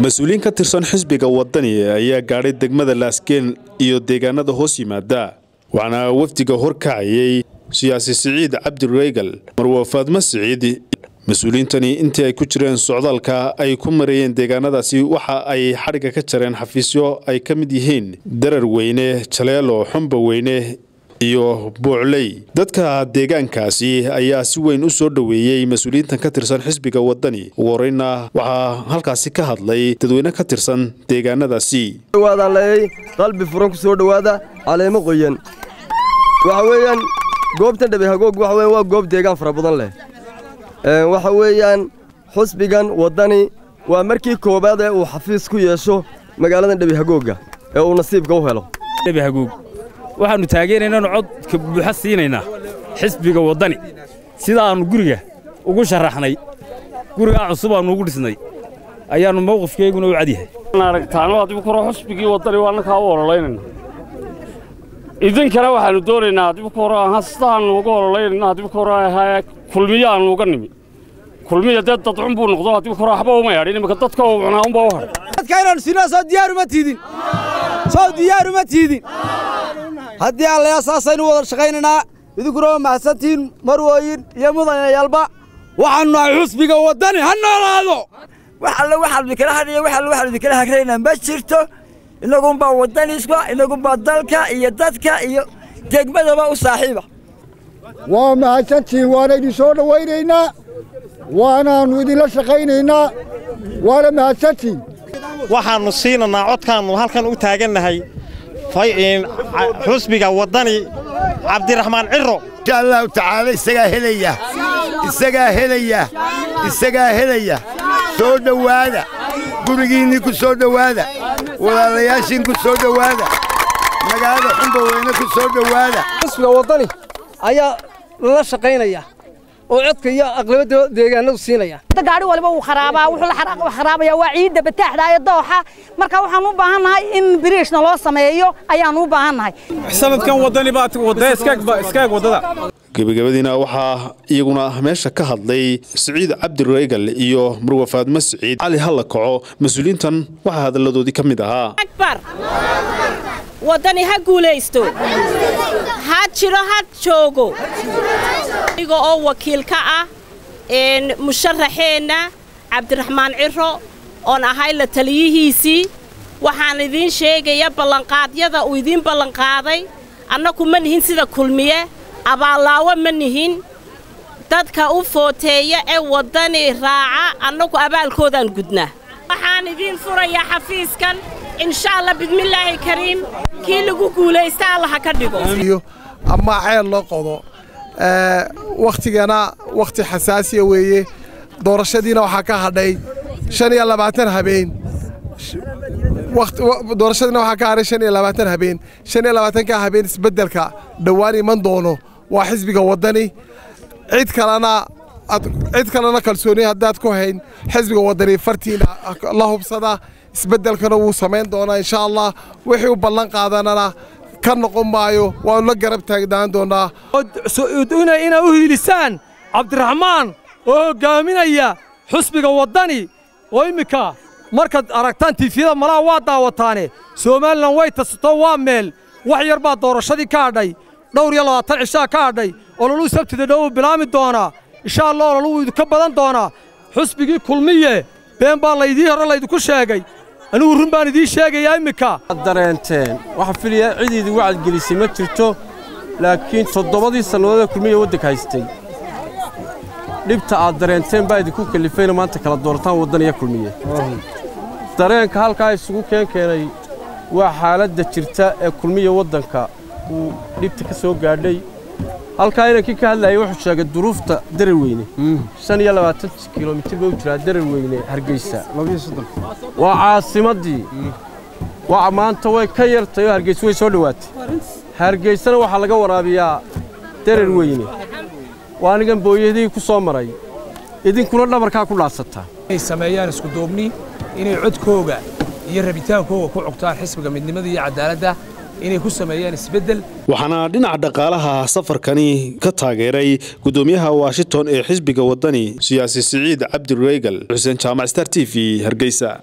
mas-uuliyiin ka tirsan xisbiga wadani ayaa gaadhay degmada laasgeen iyo deegaanada hoos yimaada waxaana wafdiga horkacayay siyaasi siciid cabdi reygal marwa faadmo siciid mas-uuliyiintani intii ay ku jireen socdaalka ay ku marayeen deegaanadaasi waxa ay xadhigga ka jareen xafiisyo ay ka mid yihiin darar weyne jaleelo xumba weyne iyo buucley dadka deegaankaasi ayaa si weyn u soo dhoweeyey mas-uuliyiintan ka tirsan xisbiga wadani ugu horeyna waxaa halkaasi ka hadlay dadweyne ka tirsan deegaanadaasi dhawaadaan leeyay qalbi furan ku soo dhowaada caleemo qoyan waxa weeyaan goobtan dhabe hagoog waxa weeyaan waa goob deegaan fara badan leh waxa weeyaan xusbigan waddani waa markii koowaad ee uu xafiis ku yeesho magaaladan dhabe hagoogga ee uu nasiibka u helo dhabe hagoog waxaannu taageeraynaanu codka buuxa siinaynaa xisbiga waddani sidaannu guriga ugu sharaxnay gurigaa cusub aannu ugu dhisnay ayaannu mawqifkeyguna u cadyahay aragtaano adigu koro xusbigii waddani waa annakaa u ololaynayna idinkana waxaannu doonaynaa adigu koro hastaannu uga ololaynayna adigu koro ahaa kulmiyaannu uga nimi kulmiya dee dadcun buu noqdo adigu koro waxba uma hadhin imika dadka uu cunaa unbaa u hadhay dadka inaannu sinaa soo diyaaruma tiidin soo diyaaruma tiidin haddii allayaa saasaynu wada shaqaynaynaa idinkuna waa mahadsantihiin marwooyin iyo mudanayaalba waxaannu nahay xusbiga waddani ha noolaado wax alle waxaanu idinkala hadhiyo wax alle waxaanu idinkala hagraynaa ma jirto innagunbaa waddaniska innagunbaa dalka iyo dadka iyo degmadaba u saaxiiba waa mahadsantihiin waana idin soo dhowaynaynaa waanaannu idinla shaqaynaynaa waana mahadsantihiin waxaannu siinannaa codkaannu halkan u taagannahay xusbiga waddani cabdiraxmaan ciro insha allahu tacaala isagaa helaya isagaa helaya isagaa helaya soo dhowaada gurigiinnii ku soo dhowaada walaalayaashiin ku soo dhowaada magaalada xumba weyne ku soo dhowaada xusbiga waddani ayaa lala shaqaynaya oo codka iyo aqlabada deegaanadu siinaya gaari waliba wuu kharaabaa wuxuu la kharaabaya waa ciidda bataaxda iyo dooxa marka waxaan u baahannahay in biriishna loo sameeyo ayaan u baahannahay sanadkan waddani baa wadda iskaag waddada gebagabadiina waxaa iyaguna meesha ka hadlay siciid cabdi reygal iyo marwa faadmo siciid cali halla kaco mas-uuliyiintan waxaa hadalladoodii ka mid ahaa waddani ha guulaysto ha jiro ha joogo iga oo wakiil ka ah musharaxeenna cabdiraxmaan ciro oon ahay la taliyihiisii waxaan idiin sheegaya ballanqaadyada uu idiin ballanqaaday annaku ma nihin sida kulmiye abaallaawo ma nihin dadka u footeeya ee waddani raaca annagu abaalkoodaan gudnaa waxaan idiin furayaa xafiiskan insha allah bidmillaahi kariim kii lagu guulaysta allaha ka dhigo ama ceel loo qodo wakhtigana wakhti xasaasiya weeye doorashadiina waxaa ka hadhay shan iyo labaatan habeen doorashadiina waxaa ka hadhay shan iyo labaatan habeen shan iyo labaatanka habeen isbeddelka dhowaan iman doono waa xisbiga waddani cid kalena cid kalena kalsooni haddaad ku hayn xisbiga waddani fartiina la hubsada isbeddelkana wuu samayn doonaa insha allah wixii u ballan qaadanana ka noqon maayo waanu la garab taagnaan doonaa inay u hiilisaan cabdiraxmaan oo hoggaaminaya xusbiga waddani oo immika markaad aragtaan tiifiyada malaha waa daawataane somalilan way tasato waa meel wax yar baa doorashadii ka hadhay dhowr iyo labaatan cishaa ka hadhay ololuu sabtida dhow uu bilaami doonaa insha allah ololuu idinka badan doonaa xusbigii kulmiye been baa laydii hore laydinku sheegay anigu run baan idiin sheegayaa immika dareenteen waxaa filaya cid idin wacadgelisay ma jirto laakiin toddobadii sannadoodee kulmiya waddanka haystay dhibta aad dareenteen baa idinku kallifayna maanta kala doorataan waddaniya kulmiye dareenka halkaa isugu keen keenay waa xaaladda jirta ee kulmiya waddanka uu dhibta ka soo gaadhay halkaa inankii ka hadlayay wuxuu sheegay duruufta darar weyne shan iyo labaatan kilomitir buu jiraa darar weyne hargeysa waa caasimaddii waa maanta way ka yartay oo hargeysa way soo dhowaatay hargeysana waxaa laga waraabiyaa darar weyne waa anigan booyadii ku soo maray idinkuna dhabarkaa ku dhaadsataa inay sameeyaan iskuduubni inay codkooga iyo rabitaankooga ku cogtaan xisbiga midnimada iyo cadaaladda inay ku sameeyaan isbeddel waxaana dhinaca dhaqaalaha safarkani ka taageeray gudoomiyaha washington ee xisbiga wadani siyaasi siciid cabdi reygal xuseen jaamac star t v hargeysa